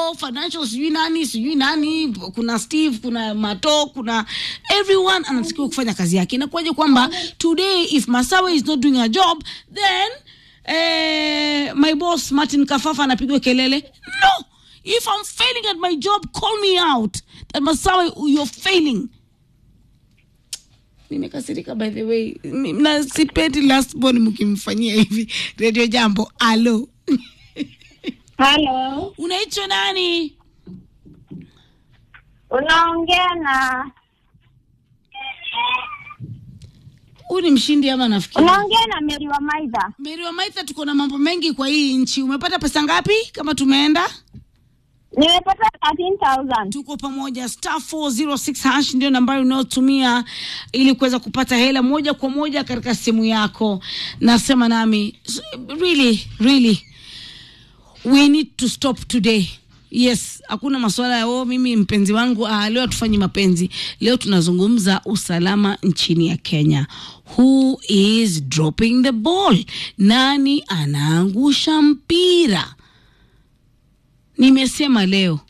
oh financial sijui nani sijui nani kuna steve kuna mato kuna everyone anatakiwa kufanya kazi yake inakuwaje kwamba today if masawe is not doing a job then eh, my boss martin kafafa anapigwa kelele no if i'm failing at my job call me out that masawe you're failing nimekasirika by the way Mi- na sipendi last born mkimfanyia hivi radio jambo alo Halo, unaitwa nani unaongea na huyu ni mshindi ama nafikiri unaongea na Mary wa Maidha. meri wa maitha tuko na mambo mengi kwa hii nchi umepata pesa ngapi kama tumeenda Nimepata 13000 tuko pamoja star 406 hash ndio nambari unayotumia ili kuweza kupata hela moja kwa moja katika simu yako nasema nami s- really really we need to stop today yes hakuna masuala ya oh, mimi mpenzi wangu ah, leo hatufanyi mapenzi leo tunazungumza usalama nchini ya kenya who is dropping the ball nani anaangusha mpira nimesema leo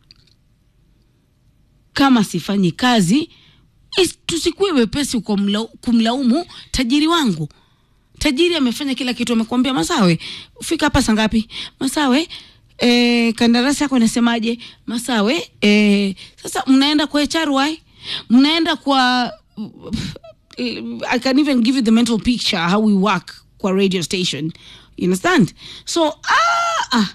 kama sifanyi kazi is- tusikuwe wepesi kwa mla- kumlaumu tajiri wangu tajiri amefanya kila kitu amekwambia masawe fika hapa saa ngapi masawe eh, kandarasi yako inasemaje masawe eh, sasa mnaenda kwa HRY mnaenda kwa I can even give you the mental picture how we work kwa radio station you understand so ah, ah.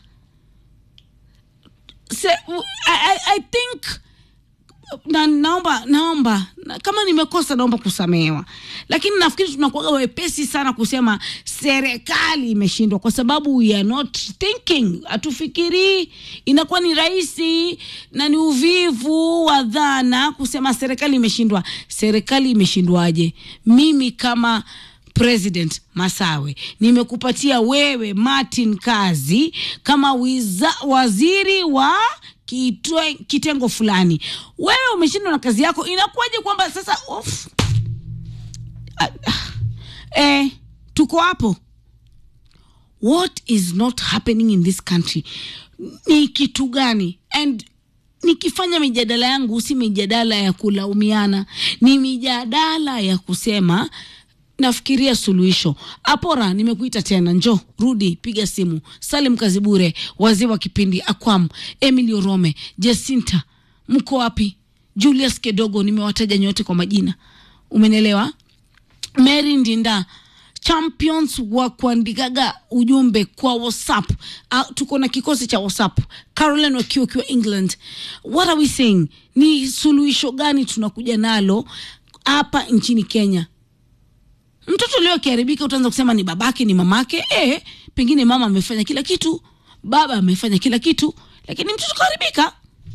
Se, I, I, I think na naomba naomba na, kama nimekosa naomba kusamehewa lakini nafikiri tunakuaga wepesi sana kusema serikali imeshindwa kwa sababu we are not thinking hatufikirii inakuwa ni rahisi na ni uvivu wa dhana kusema serikali imeshindwa serikali imeshindwaje mimi kama president masawe nimekupatia wewe martin kazi kama wiza, waziri wa kitwe, kitengo fulani wewe umeshindwa na kazi yako inakuwaje kwamba sasa of, ah, ah, eh, tuko hapo what is not happening in this country ni kitu gani and nikifanya mijadala yangu si mijadala ya kulaumiana ni mijadala ya kusema nafikiria suluhisho apora nimekuita tena njo rudi piga simu salim kazibure wazee wa kipindi akwam emily orome jacinta mko wapi julius kedogo nimewataja nyote kwa majina umenelewa mary ndinda champions wa kuandikaga ujumbe kwa whatsapp uh, tuko na kikosi cha whatsapp caroline wakiwa ukiwa england what are we saying ni suluhisho gani tunakuja nalo hapa nchini kenya mtoto leo akiharibika utaanza kusema ni babake ni mamake e, pengine mama amefanya kila kitu baba amefanya kila kitu lakini mtoto kaharibika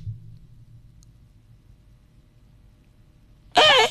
e,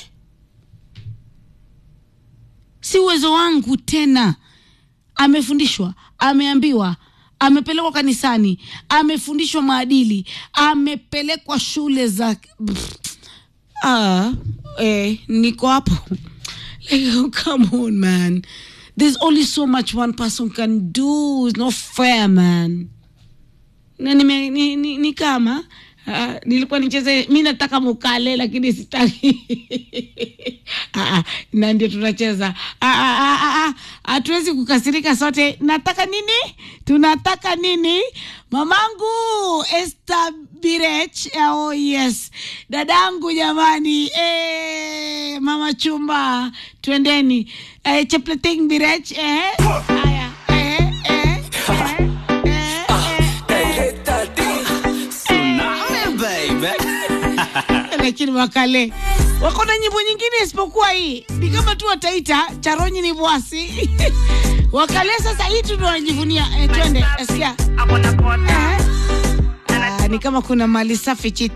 si uwezo wangu tena amefundishwa ameambiwa amepelekwa kanisani amefundishwa maadili amepelekwa shule za Pff, ah, eh, niko hapo like oh, come on man there's only so much one person can do it's not fair man na nime, ni, ni, ni kama uh, nilikuwa nicheze mi nataka mukale lakini sitaki Ah, ah, na ndio tunacheza Ah, ah, ah, ah, ah, hatuwezi kukasirika sote nataka nini tunataka nini mamangu Esther Birech oh yes dadangu jamani eh, mama chumba twendeni eh, Chepleting Birech eh, haya eh, eh, eh, eh, eh. lakini wakale wako na nyimbo nyingine isipokuwa hii ni kama tu wataita charonyi ni bwasi wakale sasa hii tu ndo wanajivunia eh, twende asikia eh. Ah, ni kama kuna mali safi chiti